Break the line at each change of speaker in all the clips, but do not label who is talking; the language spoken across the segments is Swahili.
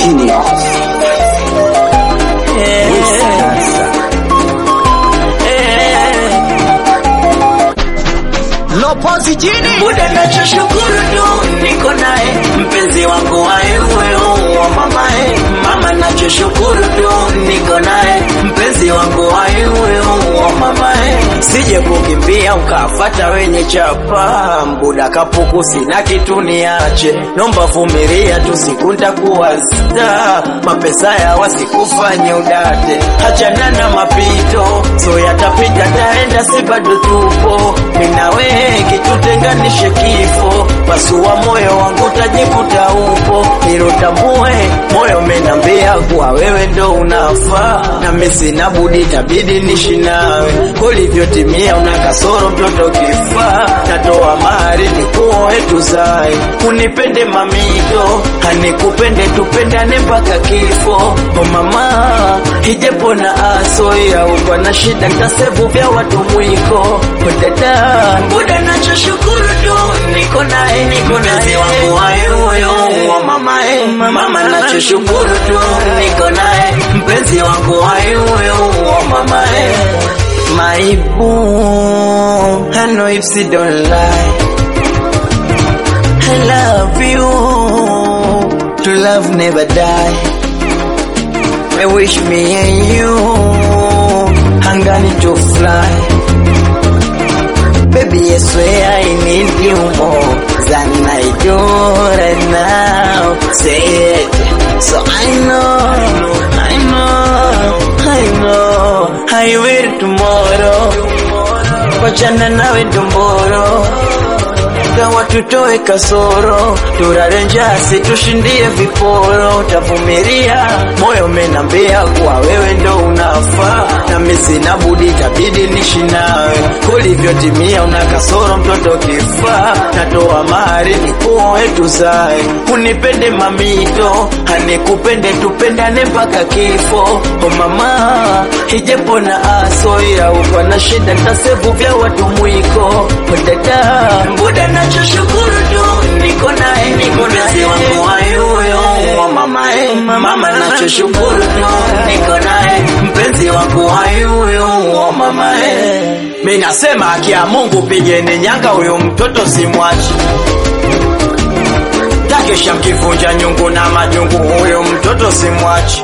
Genius. Lopozi jini
muda nachoshukuru tu niko naye mpenzi wangu waewe wa mamae mama nachoshukuru tu niko naye mpenzi wangu waewe wa mamae sije kukimbia ukafata wenye chapa mbuda kapuku sina kitu niache nomba vumilia tu siku ntakuwa sta mapesa ya wasikufanye udate hachana na mapito so yatapita taenda si bado tupo minawe kitutenganishe kifo pasua moyo wangu tajikuta upo nilotambue moyo menambia kuwa wewe ndo unafaa nami sina budi tabidi nishi nawe kulivyotimia una kasoro mtoto kifaa natoa mahari nikuoe tuzae unipende mamito hanikupende tupendane mpaka kifo o mama hijepo na aso ya ukwa na shida ntasevu vya watu mwiko dada muda nachoshukuru tu niko naye niko naye wangu wayoyo wa mama eh, mama nachoshukuru tu niko naye mpenzi wangu wayoyo wa mama eh. My boo, I know if she don't lie. I love you, to love never die. I wish me and you, hangani to fly. Baby, I swear I need you more than I do right now. Say it, so I know, I know, I know, I will tomorrow. Wachana nawe tumboro gawa tutoe kasoro turare njasi tushindie viporo tavumilia moyo menambia kuwa wewe ndo unafaa nami sina budi tabidi nishi nawe kulivyotimia una kasoro mtoto kifaa natoa mahari nikuoe tuzae unipende mamito hanikupende tupendane mpaka kifo o mama hijepo na aso ya ukwa na shida ntasevu vya watu mwiko o dada mbuda nachoshukuru tu niko naye niko naye wangu wayuyo wa mama eh, mama nachoshukuru tu niko naye mpenzi wangu wayuyo wa mama eh. mi nasema haki ya mungu pigeni nyanga huyu mtoto simwachi takesha mkivunja nyungu na majungu huyo mtoto simwachi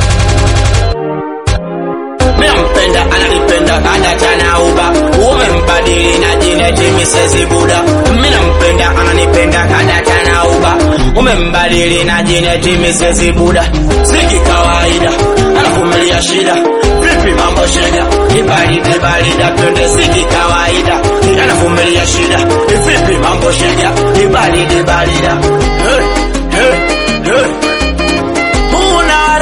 Minampenda ananipenda anatana uba umembadili na jina Mrs. Buda Minampenda ananipenda anatana uba umembadili na jina Mrs. Buda Siki kawaida anavumilia shida vipi mambo shida ibaride barida twende siki kawaida anavumilia shida vipi mambo shida ibaride barida hey, hey, hey. Una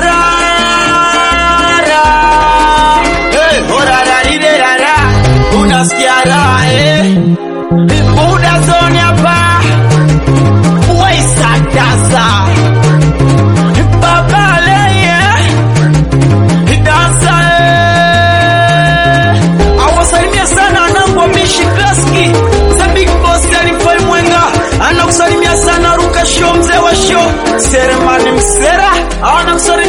rara Hey, horarariderara unasikia raha eh? Buda zone hapa waisatasa babaleye dansa eh. awasalimia sana wanangu wa mishi klaski za big boss alifai mwenga anakusalimia sana ruka show mzee wa show seremani msera anakusalimia